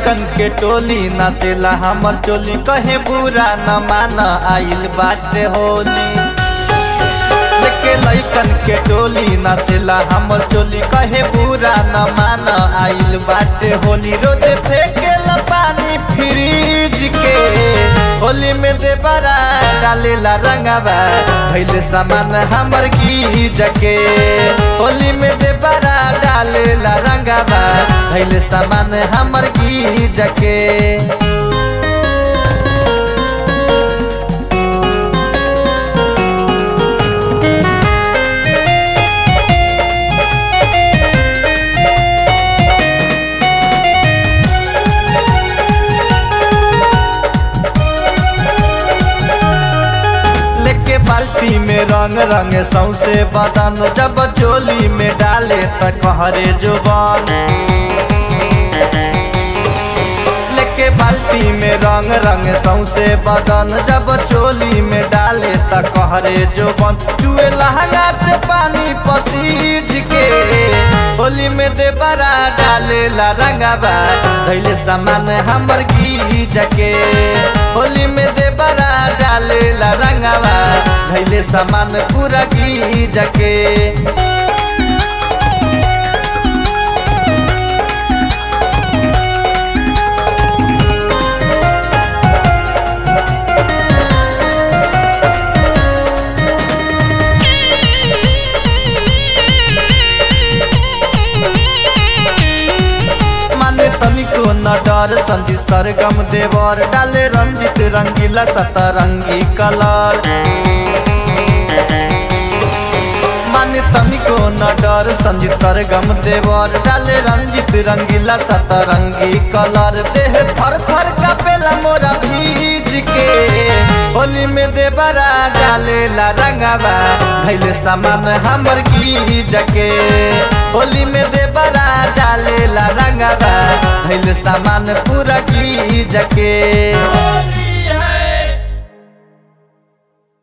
लैकन के टोली नाचेला हमर चोली कहे बुरा न मान आइल बाटे होली लेके लैकन के टोली नाचेला हमर चोली कहे बुरा न मान आइल बाटे होली रोज फेंकेला पानी फ्रिज के होली में दे बरा डालेला रंगवा भैले सामान हमर गीज के होली में दे बरा डालेला रंगवा भैले सामान हमर गीज के लेके बाल्टी में रंग रंग सौसे बदन जब चोली में डाले त कहरे जुबान लेके बाल्टी में रंग रंग सौसे बदन जब चोली में डाले त कहरे जुबान चुए लहंगा से पानी पसीज के होली में दे बरा डालेला रंगवा धैले सामान हमर गीज के होली में दे बरा डालेला रंगवा धैले सामान पूरा गीज के माने तनिको न डर संजीत सरगम देवर डाले रंजित रंगीला सतरंगी कलर माने तनिको न डर संजीत सरगम देवर डाले रंजित रंगीला सतरंगी कलर देह थर थर कपेला मोरा भीज के होली में देवरा डालेला रंगवा धैले सामान हमर गीज के होली में देवरा डालेला रंगवा धैले सामान पूरा गीज के